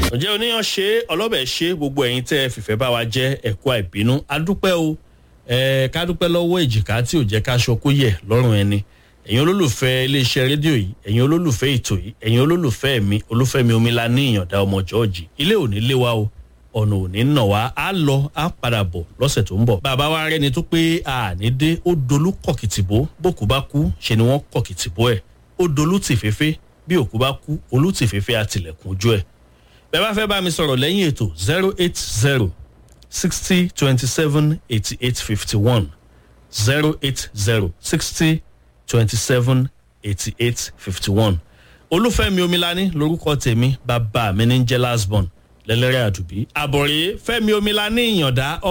ǹjẹ́ oníyàn ṣe ọlọ́bẹ̀ ṣe gbogbo ẹ̀yin tẹ́ ẹ fìfẹ́ bá wa jẹ́ ẹ̀kọ́ àìbínú adúpẹ́ o ẹ̀ ká dúpẹ́ lọ́wọ́ èjìká tí ò jẹ́ ká ṣokó yẹ̀ lọ́rùn ẹni ẹ̀yin olólùfẹ́ iléeṣẹ́ rédíò yìí ẹ̀yin olólùfẹ́ ètò yìí ẹ̀yin olólùfẹ́ mi olúfẹ́mi omila ní ìyànda ọmọ jọ́ọ̀jì ilé òní lé wa o ọ̀nà òní nà wá á lọ á padà bọ̀ lọ́sẹ̀ tó ń bọ̀. bàbá wa rẹni tó pé àní dé ó dolú kọ̀kìtìbó bókú bá kú ṣe ni wọ́n kọ̀kìtìbó ẹ̀ ó dolú tìfẹ́fẹ́ bí òkú bá kú olú tìfẹ́fẹ́ àtìlẹ̀kùn ojú ẹ̀. bẹ́ẹ̀ bá fẹ́ bá mi sọ̀rọ̀ lẹ́yìn ètò zero eight zero sixty twenty seven eighty eight fifty one zero eight zero sixty twenty seven eighty eight fifty one olúfẹ́mi omilani lorúkọ tèmi bàbá mi ní jẹ́ last born lẹ́lẹ́rẹ́ àdùbí àbọ̀rẹ́ fẹ́mi omilani ìyànda